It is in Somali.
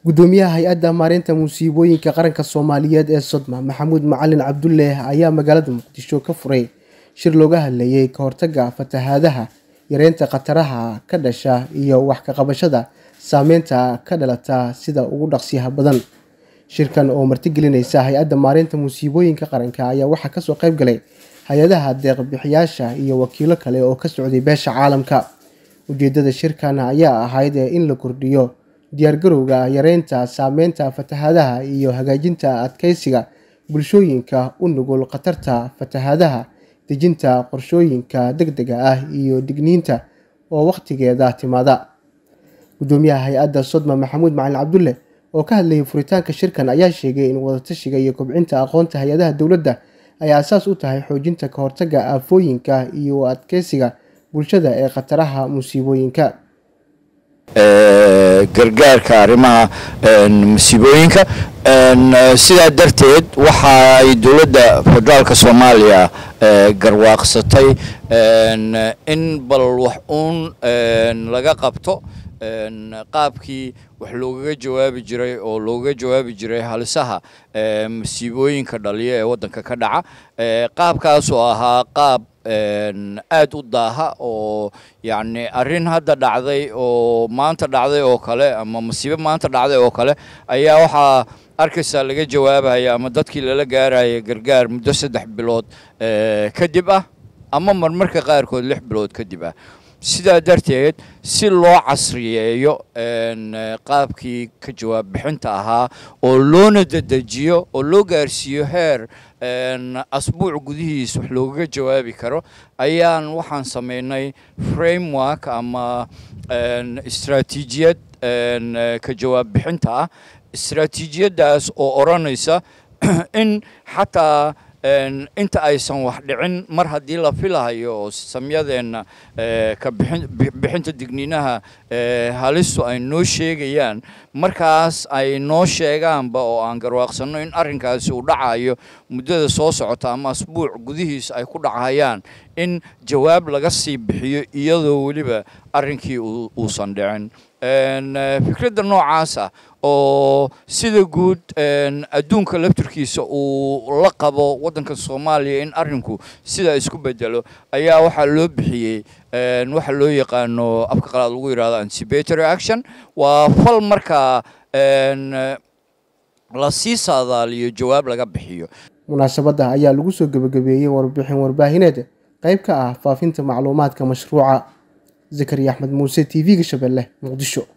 gudoomiyaha hay-adda maareynta musiibooyinka qaranka soomaaliyeed ee sodma maxamuud macalin cabdulle ayaa magaalada muqdisho ka furay shir looga hadlayay ka hortagga fatahaadaha yareynta khataraha ka dhasha iyo wax ka qabashada saameynta ka dhalata sida ugu dhaqsiyaha badan shirkan oo martigelinaysa hay-adda maareynta musiibooyinka qaranka ayaa waxaa kasoo qayb galay hay-adaha deeqbixiyaasha iyo wakiilo kale oo ka socday beesha caalamka ujeedada shirkan ayaa ahayd in la kordhiyo diyaargarowga yareynta saameynta fatahaadaha iyo hagaajinta adkeysiga bulshooyinka u nugul khatarta fatahaadaha dejinta qorshooyinka deg dega ah iyo digniinta oo wakhtigeeda timaada gudoomiyaha hay-adda sodma maxamuud macalin cabdulle oo ka hadlayay furitaanka shirkan ayaa sheegay in wadatashiga iyo kobcinta aqoonta hay-adaha dowladda ay asaas u tahay xoojinta ka hortagga aafooyinka iyo adkeysiga bulshada ee khataraha musiibooyinka gargaarka arrimaha musiibooyinka sidaa darteed waxa ay dowladda federaalka soomaaliya garwaaqsatay in bal wax uun laga qabto qaabkii wax loogaga jawaabi jiray oo loogaga jawaabi jiray halisaha masiibooyinka dhaliya ee waddanka ka dhaca qaabkaas oo ahaa qaab aad u daaha oo yacni arrin hadda dhacday oo maanta dhacday oo kale ama masiibo maanta dhacday oo kale ayaa waxaa arkaysaa laga jawaabaya ama dadkii lala gaaraya gargaar muddo saddex bilood kadib ah ama marmarka qaarkood lix bilood kadib ah sidaa darteed si loo casriyeeyo qaabkii ka jawaab bixinta ahaa oo loona dedejiyo oo loo gaarsiiyo heer asbuuc gudihiis wax loogaga jawaabi karo ayaan waxaan samaynay framework ama istraatiijiyad ka jawaab bixinta ah istraatiijiyaddaas oo odhanaysa in xataa inta aysan wax dhicin mar haddii la filahayo oo samyadeenna ka bixinta digniinaha halistu ay noo sheegayaan markaas ay noo sheegaanba oo aan garwaaqsanno in arrinkaasi uu dhacayo muddada soo socota ama asbuuc gudihiis ay ku dhacayaan in jawaab laga sii bixiyo iyadoo weliba arrinkii uusan dhicin fikradda noocaas ah oo sida guud adduunka laftirkiisa uu la qabo waddanka soomaaliya in arrinku sidaa isku bedelo ayaa waxaa loo bixiyey waxa loo yaqaano afka qalaad lagu yidhahdo anticipatory action waa fal markaa la sii saadaaliyo jawaab laga bixiyo munaasabadda ayaa lagu soo gebagabeeyey warbixin warbaahineed qayb ka ah faafinta macluumaadka mashruuca zakariya axmed muuse t v-ga shabeelle muqdisho